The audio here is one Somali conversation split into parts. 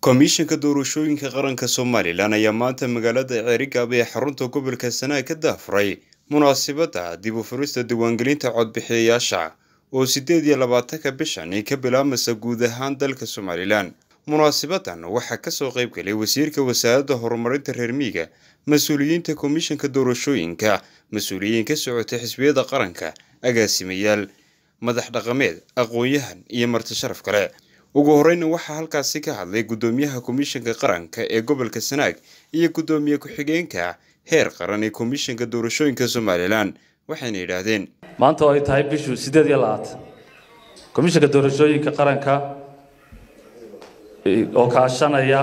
komishanka doorashooyinka qaranka somalilan ayaa maanta magaalada ceerigaab ee xarunta gobolka sanaag ka daafuray munaasabadda dib u furista diiwaangelinta codbixiyayaasha oo sideed iyo labaatanka bishani ka bilaabmaysa guud ahaan dalka somalilan munaasabadan waxaa kasoo qaybgalay wasiirka wasaaradda horumarinta reer miiga mas-uuliyiinta komishanka doorashooyinka mas-uuliyiin ka socota xisbiyada qaranka agaasimayaal madax dhaqameed aqoon-yahan iyo marti sharaf kale ugu horeyna waxaa halkaasi ka hadlay guddoomiyaha komishanka qaranka ee gobolka sanaag iyo guddoomiye ku-xigeenka heer qaran ee komishanka doorashooyinka somalilan waxayna yidhaahdeen maanta oo ay tahay bishu siddeed iyo labaatan komishanka doorashooyinka qaranka oo kaashanaya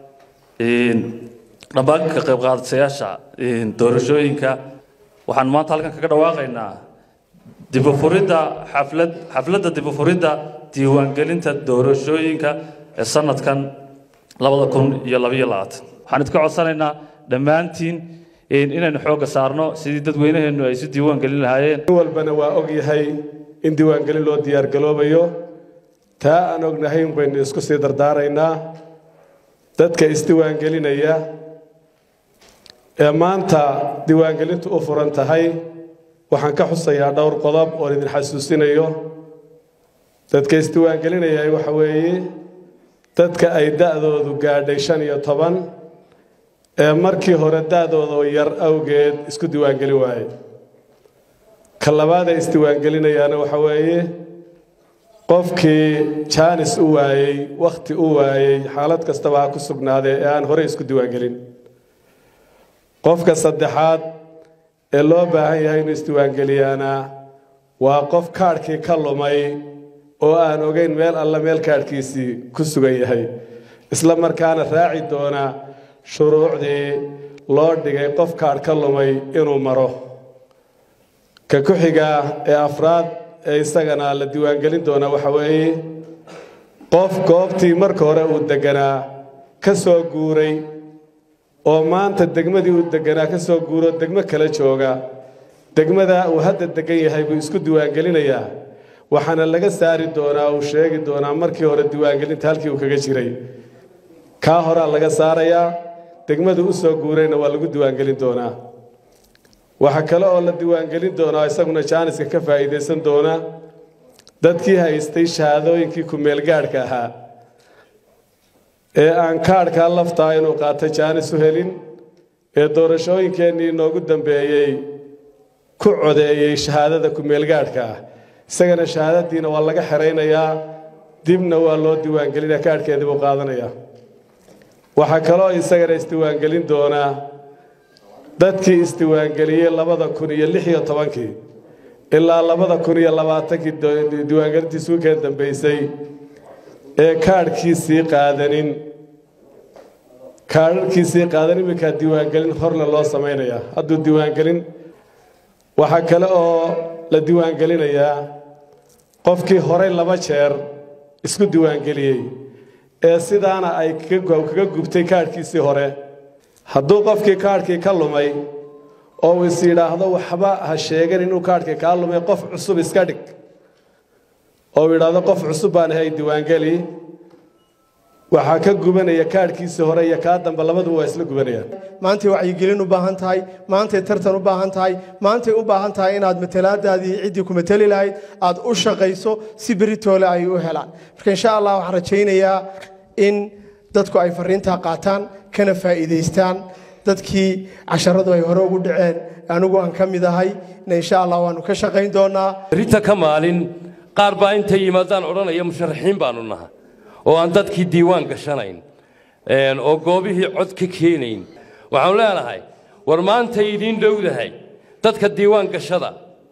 dhammaan ka qayb qaadatayaasha doorashooyinka waxaan maanta halkan kaga dhawaaqaynaa dibufuridda xaflad xafladda dibufuridda diiwaangelinta doorashooyinka ee sanadkan labada kun iyo labaiyo labaatan waxaan idinka codsanaynaa dhammaantiin inaynu xoogga saarno sidii dadweynaheennu ay isu diiwaan gelin lahaayeen walbana waa og yahay in diiwaangelin loo diyaargaloobayo taa aan ognahay un baynu isku sii dardaaraynaa dadka isdiiwaangelinaya ee maanta diiwaangelintu u furan tahay waxaan ka xusayaa dhowr qodob oon idin xasuusinayo dadka isdiiwaangelinaya waxa weeye dadka ay da'doodu gaadhay shan iyo toban ee markii hore da'dooda yar awgeed isku diiwaangelin waaye ka labaad ee isdiiwaangelinayaana waxa weeye qofkii jaanis u waayey wakhti u waayey xaalad kastaba ha ku sugnaadee ee aan horey isku diiwaangelin qofka saddexaad ee loo baahan yahay inuu isdiiwaangeliyaana waa qof kaadhkii ka lumay oo aan ogeyn meel alla meel kaadhkiisii ku sugan yahay isla markaana raaci doona shuruucdii loo dhigay qof kaadh ka lumay inuu maro ka ku xiga ee afraad ee isagana la diiwaangelin doona waxa weeye qof goobtii marka hore uu deganaa ka soo guuray oo maanta degmadii uu deganaa ka soo guuro degmo kala jooga degmada uu hadda degan yahay buu isku diiwaangelinayaa waxaana laga saari doonaa uu sheegi doonaa markii hore diiwaangelinta halkii uu kaga jiray kaa horaa laga saarayaa degmadu u soo guurayna waa lagu diiwaangelin doonaa waxaa kale oo la diiwaangelin doonaa isaguna jaaniska ka faa'iidaysan doona dadkii haystay shahaadooyinkii ku-meelgaadhka ahaa ee aan kaadhkaa laftaa inuu qaata jaanis u helin ee doorashooyinkeennii inoogu dambeeyey ku codeeyey shahaadada ku-meelgaadhka ah isagana shahaadadiina waa laga xeraynayaa dibna waa loo diiwaangelinaya kaadhkeedii buu qaadanayaa waxaa kaloo isagana isdiiwaangelin doonaa dadkii isdiiwaangeliyey labada kun iyo lix iyo tobankii ilaa labada kun iyo labaatankii diiwaangelintii suukeen dambaysay ee kaadhkiisii qaadanin kaadharkiisii qaadan iminkaa diiwaangelin horle loo samaynayaa hadduu diiwaangelin waxaa kale oo la diiwaangelinayaa qofkii horey laba jeer isku diiwaangeliyey ee sidaana ay kaga gubtay kaadhkiisii hore hadduu qofkii kaadhkii ka lumay oo uu is yidhaahdo waxba ha sheegan inuu kaadhkii kaa lumay qof cusub iska dhig oo uu yidhaahdo qof cusub baan ahay diiwaangeli waxaa ka gubanaya kaadhkiisii hore iyo kaa dambe labaduba waa isla gubanayaan maantay wacyigelin u baahan tahay maantay tartan u baahan tahay maantay u baahan tahay inaad matalaadaadii ciddii ku mateli lahayd aad u shaqayso si beritoole ay u helaan marka insha allah waxaan rajaynayaa in dadku ay fariintaa qaataan kana faa'iidaystaan dadkii casharadu ay hore ugu dhaceen anigu aan ka mid ahay na insha allah waannu ka shaqayn doonaa rita ka maalin qaar baa intay yimaadaan odhanaya musharaxiin baanu naha oo aan dadkii diiwaan gashanayn oo goobihii cod ka keenayn waxaanu leenahay war maantay idiin dhowdahay dadka diiwaan gashada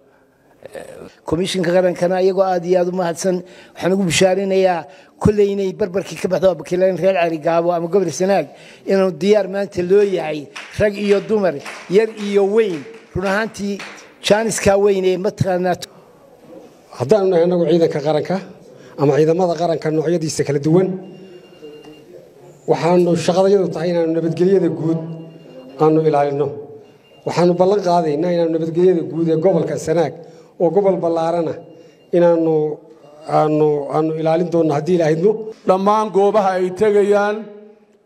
komishinka qarankana iyagoo aad iyo aad u mahadsan waxaan ugu bishaarinayaa kolley inay barbarkii ka baxdo wakiilayn reer carigaabo ama gobol sanaag inuu diyaar maanta loo yahay rag iyo dumar yar iyo weyn run ahaantii jaaniskaa weyn ee mataqaanaa haddaanu nahay annagu ciidanka qaranka ama ciidamada qaranka noocyadiisa kala duwan waxaanu shaqadayadu tahay inaanu nabadgelyada guud aanu ilaalinno waxaanu ballan qaadaynaa inaanu nabadgelyada guud ee gobolka sanaag oo gobol ballaarana inaanu aanu aanu ilaalin doonno haddii ilaahidmo dhammaan goobaha ay tegayaan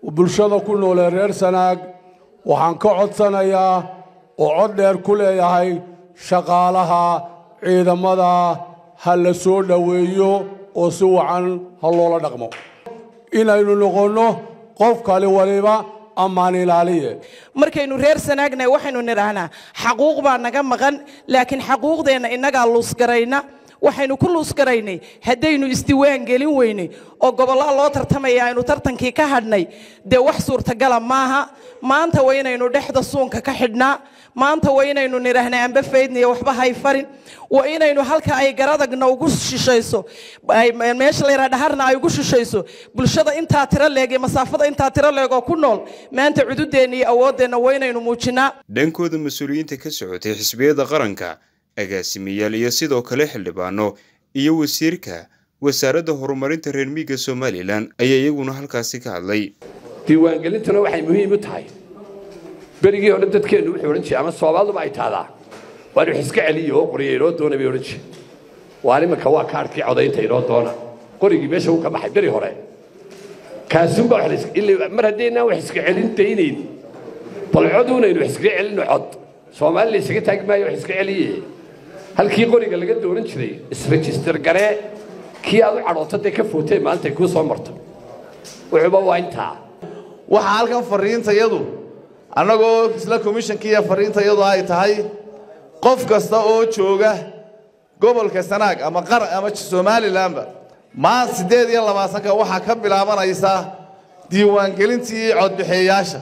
bulshada ku noolee reer sanaag waxaan ka codsanayaa oo cod dheer ku leeyahay shaqaalaha ciidamada ha la soo dhoweeyo oo si wacan ha loola dhaqmo inaynu noqonno qof kale waliba ammaan ilaaliye markaynu reer sanaagnay waxaynu nidhaahnaa xaquuq baa naga maqan laakiin xaquuqdeenna innagaa luusgarayna waxaynu ku luusgaraynay haddaynu isdiwaan gelin weynay oo gobollada loo tartamaya aynu tartankii ka hadhnay dee wax suurtagala maaha maanta waa inaynu dhexda suunka ka xidhnaa maanta waa inaynu nidhaahnaa amba faydniyo waxba hay farin waa inaynu halka ay garadagna ugu shishayso meesha layidhaha dhaharna ay ugu shishayso bulshada intaa tiro leeg iyo masaafada intaa tiro leeg oo ku nool maanta cududeenna iyo awooddeenna waa inaynu muujinnaa dhankooda mas-uuliyiinta ka socotay xisbiyada qaranka agaasimayaal iyo sidoo kale xildhibaano iyo wasiirka wasaaradda horumarinta reer miiga somalilan ayaa iyaguna halkaasi ka hadlay diiwaangelintuna waxay muhiim u tahay berigii hore dadkeennu wuxuu odhan jiray ama soomaaliduba ay taadaa waan wax iska celiyo oo qoriya inoo doona bay odhan jire waa imanka waa kaarhkii codaynta inoo doona qorigii meesha uu ka baxay beri hore kaasuunbaa mar haddaynaan wax iska celin daynayn bal coduunaynu wax iskaga celinno cod soomaali la isaga taagi maayo wax iska celiye halkii qoriga laga dooran jiray isregister garee kii aad u cadhoota dee ka footee maanta ay kuu soo marto wuxuuba waa intaa waxaa halkan fariintayadu annagoo isla komishankiiya fariintayadu ay tahay qof kasta oo jooga gobolka sanaag ama qar ama somalilanba maan siddeed iyo labaatanka waxaa ka bilaabanaysa diiwaangelintii codbixeeyaasha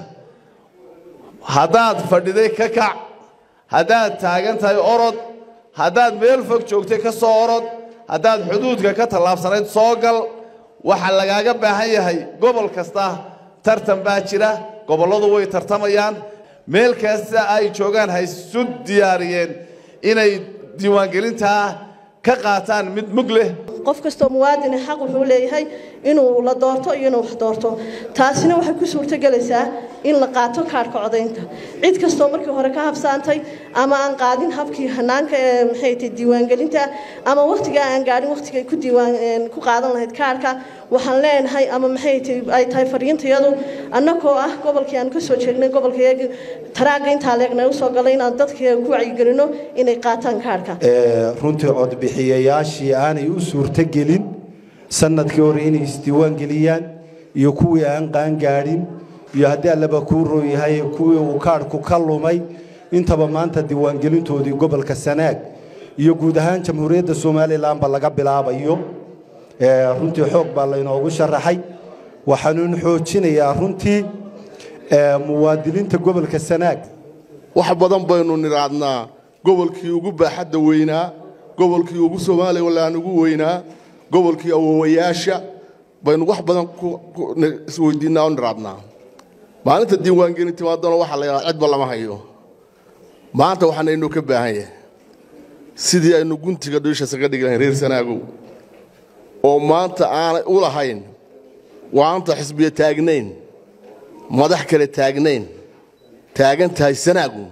haddaad fadhiday ka kac haddaad taagan tahay orod haddaad meel fog joogtay ka soo orod haddaad xuduudka ka tallaabsanayd soo gal waxaa lagaaga baahan yahay gobol kasta tartan baa jira gobolladu way tartamayaan meel kasta ay joogaan ha isu diyaariyeen inay diiwaangelintaa ka qaataan mid mug leh qof kastoo muwaadini xaq wuxuu leeyahay inuu la doorto iyo inuu wax doorto taasina waxay ku suurtogelaysaa in la qaato kaarhka codaynta cid kastoo markii hore ka habsaantay ama aan qaadin habkii hanaanka ee maxay tahay diiwaangelinta ama wakhtigaa aan gaadhin wakhtigay ku diiwaan ku qaadan lahayd kaarhka waxaan leenahay ama maxay tahay ay tahay fariintayadu annagoo ah gobolkii aan kasoo jeegnay gobolkayaga taraagga intaa leegna usoo galay inaan dadka ku wacyigelino inay qaataan kaarhka runtii codbixiyayaashii aanay u suurtogelin sanadkii hore inay isdiiwaan geliyaan iyo kuwii aan qaangaadhin iyo haddii allaba kuu rooyahay kuwii uu kaadhku ka lumay intaba maanta diiwaangelintoodii gobolka sanaag iyo guud ahaan jamhuuriyadda somalilanba laga bilaabayo runtii xoog baa laynoogu sharaxay waxaanuun xoojinayaa runtii muwaadiniinta gobolka sanaag wax badan baynu nidhaadnaa gobolkii ugu baaxadda weynaa gobolkii ugu somalilan ugu weynaa gobolkii awowayaasha baynu wax badan isweydiinaa oo nidhaadnaa maalinta diiwaangelin timaadana waxaa la yidhahdaa cidba lama hayo maanta waxaanaynoo ka baahan yahay sidii aynu guntiga dhiisha isaga dhigi lahayn reer sanaagow oo maanta aanay u lahayn waanta xisbiya taagnayn madax kale taagnayn taagan tahay sanaagu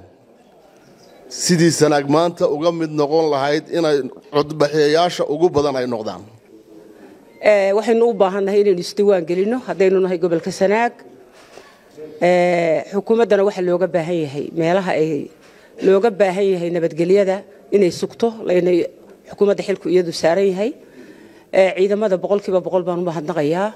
sidii sanaag maanta uga mid noqon lahayd inay codbaxeeyaasha ugu badan ay noqdaan waxaynu u baahannahay inaynu isdiiwaan gelinno haddaynu nahay gobolka sanaag xukuumaddana waxaa looga baahan yahay meelaha ay looga baahan yahay nabadgelyada inay sugto laynay xukuumadda xilku iyadu saaran yahay ciidamada boqolkiiba boqol baan u mahadnaqayaa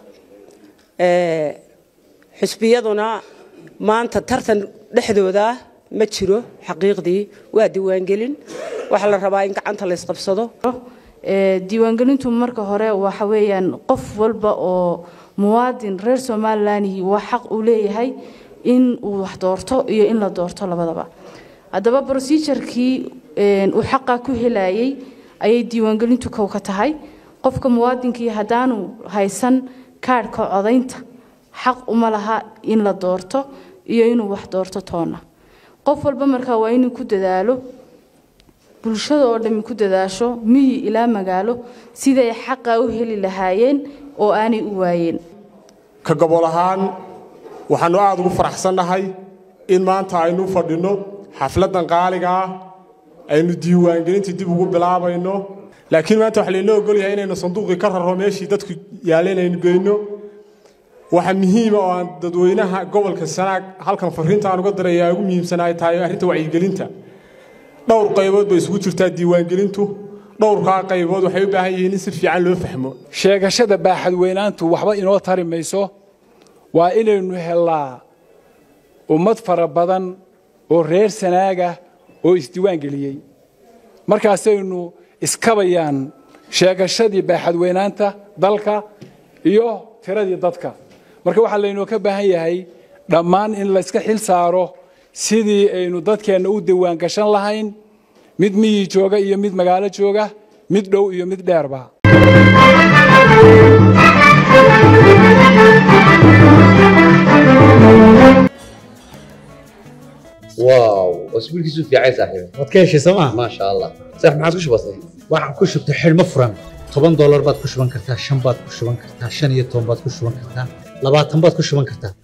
xusbiyaduna maanta tartan dhexdooda ma jiro xaqiiqdii waa diiwaangelin waxaa la rabaa in gacanta la isqabsado diiwaangelintu marka hore waxa weeyaan qof walba oo muwaadin reer somalilanhi waa xaq uu leeyahay in uu wax doorto iyo in la doorto labadaba haddaba brosejarkii uu xaqa ku helayay ayay diiwaangelintu kow ka tahay qofka muwaadinkii haddaanu haysan kaadhka codaynta xaq uma laha in la doorto iyo inuu wax doorto toona qof walba markaa waa inuu ku dadaalo bulshada oo dhammi ku dadaasho miyi ilaa magaalo siday xaqa u heli lahaayeen oo aanay u waayeen ka gobol ahaan waxaannu aada ugu faraxsannahay in maanta aynu fadhinno xafladdan qaaliga ah aynu diiwaangelintii dib ugu bilaabayno laakiin maanta waxaa laynoo ogolyahay inaynu sanduuqii ka rarro meeshii dadku yaalleen aynu geyno waxaa muhiima oo aan dadweynaha gobolka sanaag halkan fariinta aan uga diraya ugu muhiimsan ay tahay arrinta wacyigelinta dhowr qaybood bay isugu jirtaa diiwaangelintu dhowrkaa qaybood waxay u baahan yihiin in si fiican loo fahmo sheegashada baaxadweynaantu waxba inoo tari mayso waa inaynu helnaa ummad fara badan oo reer sanaaga oo isdiiwaan geliyey markaasaynu iskabayaan sheegashadii baaxadweynaanta dalka iyo tiradii dadka marka waxaa laynoo ka baahan yahay dhammaan in layska xil saaro sidii aynu dadkeenna u diiwaan gashan lahayn mid miyi jooga iyo mid magaalo jooga mid dhow iyo mid dheerba واو اسبوعك في عايز صاحبي waad ka heshay sooma ما شاء الله صح ما عادش بسيط waxaan ku shubtay xidhmo furan toban doolar baad ku shuban kartaa shan baad ku shuban kartaa shan iyo toban baad ku shuban kartaa labaatan baad ku shuban kartaa